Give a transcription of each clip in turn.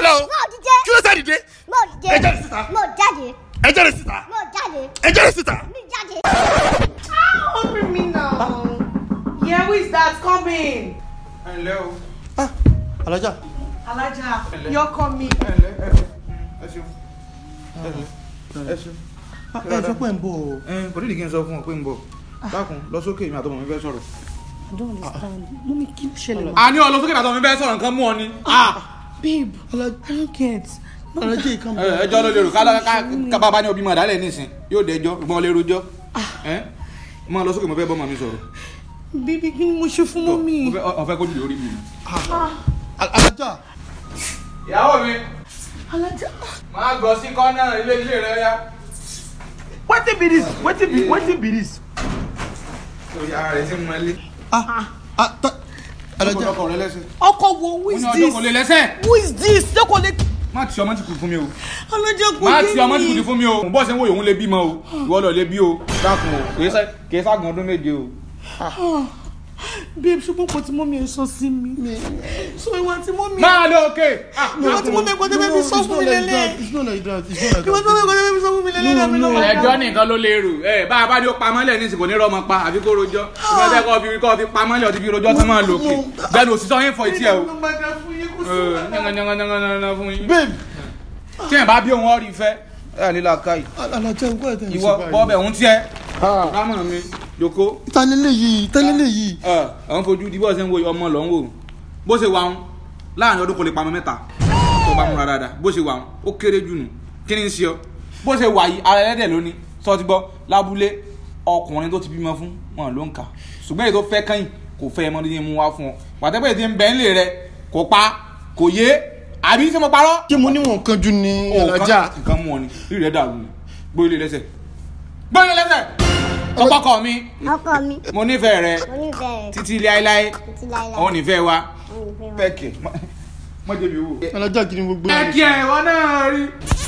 lọ o mo dìde kí ló sá dìde mo dìde ẹ jáde síta mo jáde ẹ jáde síta mo jáde ẹ jáde síta. mi jáde. Hungry me now. Yeah, who is that coming? ẹ ǹlẹ́ o ah alájà Alaja, you're coming. ẹ ǹlẹ́ ẹ ẹ ṣeun ẹ ǹlẹ́ ẹ ṣeun. ah, ẹ sọ pé ń bọ̀ o. ẹ kò nídìí kí n sọ fún ọ pé ń bọ̀ dákun lọ sókè mi àtọmọ mi fẹ́ sọ̀rọ̀. I don't understand. Mummy, kí ló ṣẹlẹ̀? a ní ọ lọ sókè àtọmọ mi fẹ́ sọ̀rọ̀ nǹkan mú ọ ni. Babe, I don't get. alájà yìí kàn bọ̀. ẹjọ́ ló lérò ká bàbá ní obì mọ̀ dálẹ̀ nísìn yóò dẹjọ́ ìgbọ́n lè rojọ́ ẹ mọ lọ sókè mo fẹ́ bọ́ mọ̀ mi sọ̀rọ̀ Baby, kí ni mo ṣe fún mummy? ọ̀fẹ́ kójú lórí mi. alájà ìyàwó mi Alaja. máa gọ sí kọ́nà ilé ilé rẹ yá. wetin be this wetin be wetin be this. lórí ara rẹ ti mọ ilé. ah ah ta alájà ọkọ rẹ lẹ́sẹ̀. Ọkọ wo, who ó is ní ọjọ́ kò lè this? lẹ́sẹ̀. Who is this? Jókòó lé. má ti ọmọ ti kù fún mi o. Alaja kò má yé ti ọmọ ti kù mi. fún mi o. bọ́ọ̀ sẹ́ ń wo òun lè bímọ o ìwọ lọ lè bí o dákun o kì í sá- kì í ságùn ọdún méje o. Babe, ṣùgbọ́n kò tí mummy ẹ sọ sí mi. So ìwà tí mummy. máa lọ òkè. Ìwà tí mummy ẹ̀kọ́ tẹ́lẹ̀ fi sọ fún mi lélẹ̀. it's not like that it's not like Ìwà tí mummy that. ẹ̀kọ́ tẹ́lẹ̀ fi sọ fún mi lélẹ̀ náà mi No, no. lọ́wọ́. ẹjọ́ nìkan ló lè rò ẹ bá a bá dé ó pamọ́lẹ̀ ní ìsìnkú ní rọmọ pa àbí kó rojọ́ ìgbà tẹ́ kọ́ fi kọ́ fi pamọ́lẹ̀ ọtí fi rojọ́ tán máa lò kè bẹ́ẹ̀ ni òṣìṣẹ́ yín fọ etí ẹ o. Nyanganyanganyanganya fún yín. babe tí ẹ̀ bá bí òun ọ̀rí fẹ́ ẹ̀ nílá káyì alájà ń gbọ́ ẹ̀ tẹ̀ ìwọ bọ́ọ̀bẹ̀ òun tiẹ̀ rámọ̀ mi joko ìtàlélẹ̀ yìí ìtàlélẹ̀ yìí. ẹ̀ ọ̀hún fojú di bọ́ọ̀ ṣe ń wo ọmọ lọ́ ń wò bó ṣe wà ń láàrin ọdún kò lè pamọ́ mẹ́ta tó bá múra dáadáa bó ṣe wà ń ó kéré jù nù kí ni ń ṣe ọ bó ṣe wà yìí ara ẹlẹ́dẹ̀ lónìí sọ ti gbọ́ lábúlé ọkùnrin tó ti bímọ fún wọn ló ń kà ṣùgbọ́n èyí tó fẹ́ kẹ́yìn kò fẹ́ ẹmọdé yẹn mú wá fún ọ pàtẹ́pẹ́ tí ń bẹ́ ń lè rẹ kò pa kò yé àbí ṣé mo parọ́ ṣé mo níwọ̀n kan jù ní alájà. nǹkan mú ọ ni rí rẹ dàrú ni gbó ilé lẹ́sẹ̀ gbó ilé lẹ́sẹ̀ ọkọ mi ọkọ mi mo nífẹ̀ẹ́ rẹ mo nífẹ̀ẹ́ rẹ̀ títí láéláé títí láéláé. òun nífẹ̀ẹ́ wa mo nífẹ̀ẹ́ rẹ̀. pẹ́ẹ̀kì mọ́ jẹ̀bi owó. alájà kí ni gbogbo pẹ́ẹ̀kì ẹ̀ wọ́n náà rí.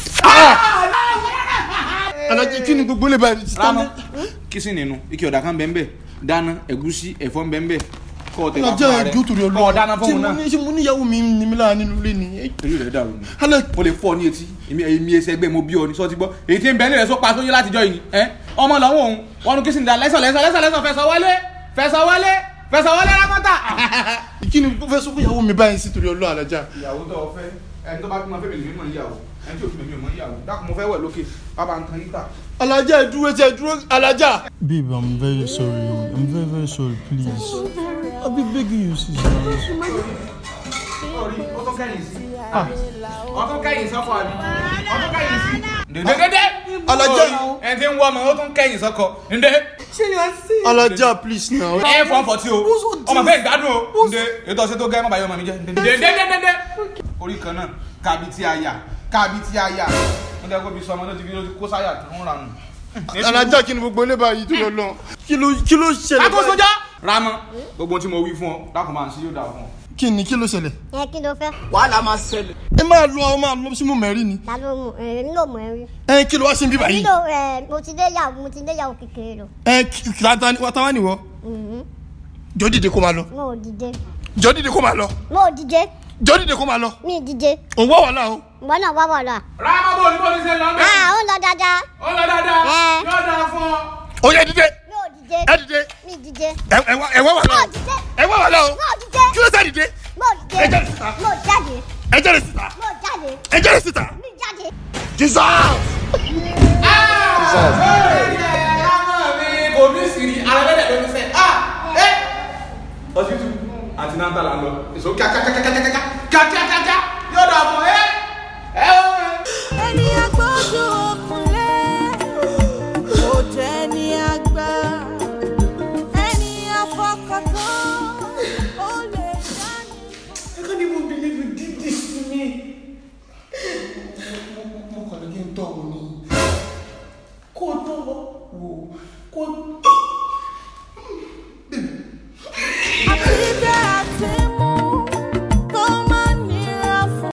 alájà kí ni gbogbo lè bá ẹ̀ rámọ́ kí sì nínú ike ọ̀dà kan bẹ́ẹ̀ bẹ́ẹ̀ dáná ẹ̀gúsí ẹ̀fọ́ bẹ́ẹ̀ bẹ́ẹ̀ kọ́ ọ tẹ̀ wá alájà fún ara rẹ ẹjọ́ torí kọ́ ọ dáná fún òun náà. ṣé mo níyàwó mi ní mi láàánú nílé ni. èyí rẹ̀ dàrú ni alẹ́ mo lè fọ́ ọ ní etí èmi èmi ẹsẹ̀ ẹgbẹ́ mo bí ọ ní sọ́ọ́ ti gbọ́ èyí tí ń bẹ́ẹ̀ lẹ̀ sọ pa sóyè látijọ́ yìí ẹ́ ọmọ lọ́wọ́ òun wọn nu kí sì ń da lẹ́sọ̀ lẹ́sọ̀ lẹ́sọ̀ lẹ́sọ̀ fẹsọ̀ wọlé fẹsọ̀ wọlé fẹsọ̀ wọlé rákọ́tà. kí ni mo fẹ́ sọ fún ìyàwó mi báyìí sí torí ọlọ́ alájà. ìyàwó tó o fẹ́ ẹni tó bá bímọ fẹ́ mi lè mímọ ìyàwó ẹni tí o bímọ mi ò mọ ìyàwó dákun mo fẹ́ wẹ̀ lókè bàbá nǹkan yíta. alájà ẹ dúró tí ẹ dúró alájà. Babe, I'm very sorry. I'm very, very sorry. Please. I'll be begging you, sister. orí ó tún kẹ́yìn sí ó tún kẹ́yìn sọ́kọ àbí ó tún kẹ́yìn sí. dèdèdèdè alájà ẹni tí ń wọ́ ọmọ ó tún kẹ́yìn sọ́kọ ǹdẹ Ṣé yóò sí? alájà please now. ẹ fọ́ fọ́ tí o ọmọ fẹ́ gbádùn o ǹdẹ ètò ọ̀sẹ̀ tó gẹ́ mọ́ bàyọ̀ ọmọ mi jẹ́ dèdèdèdè orí kan náà kábi tí a yà kábi tí a yà ó dẹ́ kó bí sọmọ ló ti fi ló ti kó sáyà tó ń ranù. alájà kí ni gbogbo lè báyìí torí ọlọ́ kí ló kí ló ṣẹlẹ̀ Àkóso sójà. Ramọ gbogbo tí mo wí fún ọ dákun máa ń sí yóò dáa fún ọ. kí ni kí ló ṣẹlẹ̀. ẹ kí ló fẹ́ ẹ máa lọ ọ máa lọ sí mo mẹ́rin ni. ta ló mú ẹ nílò mọ ẹ rí. ẹ kí ló wá sí bíbá yìí. nílò ẹ mo ti dé yàwó mo ti dé yàwó kékeré lọ. ẹ kí táwa nìwọ jọ dìde kó máa lọ mo ò dìde jọ dìde kó máa lọ mo ò dìde jọ dìde kó máa lọ mi ì dìde òun wá wàhálà o. ìwọ náà wá wà lọ. Ramọ bò ní bò ní sẹ́ lọ́mọ. a ó lọ dáadáa Ó lọ dáadáa Ẹ. yóò dáa fún ọ. ó yẹ dìde mi ò dìde ẹ dìde mi ì dìde ẹ ẹ wá ẹ wá wàhálà mo ò o dìde ẹ wá wàhálà o mo ò dìde kí ló sá dìde mo ò dìde ẹ jáde síta mo ò jáde ẹ jáde síta mo ò jáde ẹ jáde síta mi ì jáde. jesus. Ramọ mi kò ní sìrì alábẹ́dẹ̀ ló ní sẹ́. Hospital àti náà ń tà là ń lọ. Èso kíákíákíákíákíá kíákíákíá yóò dáa fún ẹ. Ẹ ó ẹ. ènìyàn gbójú òkúnlé kò jẹ́ ní àgbà ènìyàn fọkàntán ó lè dání. I can't even believe you did this to me. mo kàn ní kí n tọ́ ọ ní. Kò tó wò. wo kó